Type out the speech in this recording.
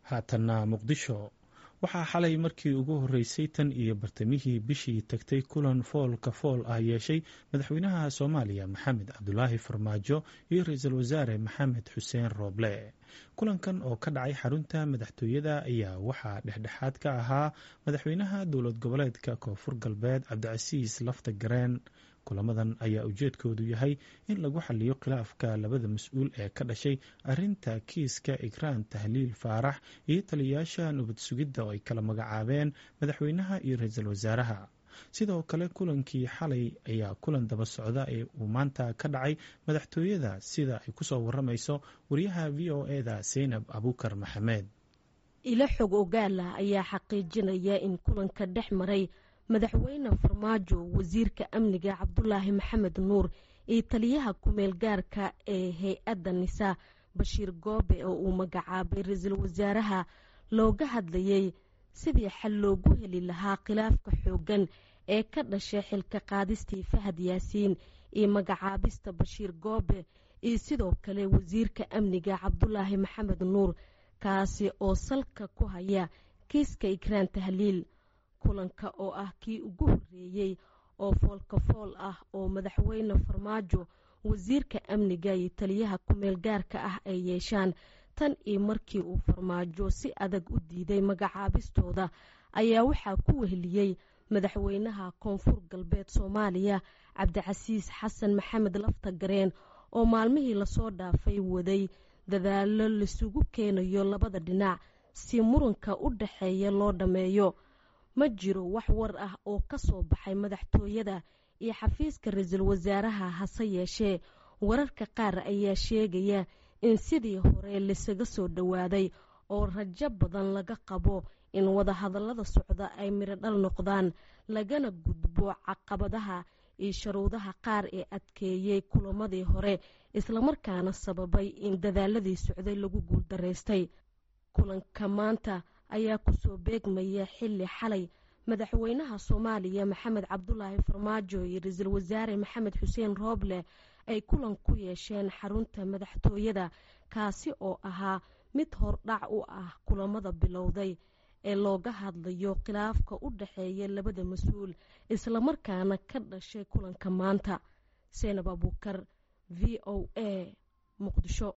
haatanna muqdisho waxaa xalay markii ugu horreysay tan iyo bartamihii bishii tagtay kulan foolka fool ah yeeshay madaxweynaha soomaaliya maxamed cabdulaahi farmaajo iyo ra-iisul wasaare maxamed xuseen rooble kulankan oo ka dhacay xarunta madaxtooyada ayaa waxaa dhexdhexaad ka ahaa madaxweynaha dowlad goboleedka koonfur galbeed cabdicasiis lafta gareen kulamadan ayaa ujeedkoodu yahay in lagu xaliyo khilaafka labada mas-uul ee ka dhashay arinta kiiska ikraan tahliil faarax iyo taliyayaasha nabad sugidda oo ay kala magacaabeen madaxweynaha iyo ra-iisul wasaaraha sidoo kale kulankii xalay ayaa kulan daba socda ee uu maanta ka dhacay madaxtooyada sida ay kusoo waramayso wariyaha v o eda seynab abuukar maxamed ilo xog ogaala ayaa xaqiijinaya in kulanka dhex maray madaxweyne farmaajo wasiirka amniga cabdulaahi maxamed nuur iyo taliyaha kumeel gaarka ee hay-adda nisaa bashiir goobe oo uu magacaabay ra-iisul wasaaraha looga hadlayay sidii xal loogu heli lahaa khilaafka xooggan ee ka dhashay xilka qaadistii fahad yaasiin iyo magacaabista bashiir goobe iyo sidoo kale wasiirka amniga cabdulaahi maxamed nuur kaasi oo salka ku haya kiiska ikraan tahliil kulanka oo ah kii ugu horreeyey oo foolka fool ah oo madaxweyne farmaajo wasiirka amniga iyo taliyaha kumeel gaarka ah ay yeeshaan tan iyo markii uu farmaajo si adag u diiday magacaabistooda ayaa waxaa ku weheliyey madaxweynaha koonfur galbeed soomaaliya cabdicasiis xasan maxamed lafta gareen oo maalmihii lasoo dhaafay waday dadaalo laisugu keenayo labada dhinac si muranka u dhaxeeya loo dhammeeyo ma jiro wax war ah oo ka soo baxay madaxtooyada iyo xafiiska ra-iisul wasaaraha hase yeeshee wararka qaar ayaa sheegaya in sidii hore laisaga soo dhowaaday oo rajo badan laga qabo in wadahadallada socda ay mirodhal noqdaan lagana gudbo caqabadaha iyo sharuudaha qaar ee adkeeyey kulamadii hore islamarkaana sababay in dadaaladii socday lagu guuldaraystay kulanka maanta ayaa kusoo beegmaya xilli xalay madaxweynaha soomaaliya maxamed cabdulaahi farmaajo iyo ra-iisul wasaare maxamed xuseen rooble ay kulan ku yeesheen xarunta madaxtooyada kaasi oo ahaa mid hordhac u ah kulamada bilowday ee looga hadlayo khilaafka u dhaxeeya labada mas-uul islamarkaana ka dhashay kulanka maanta seenab abuukar v o a muqdisho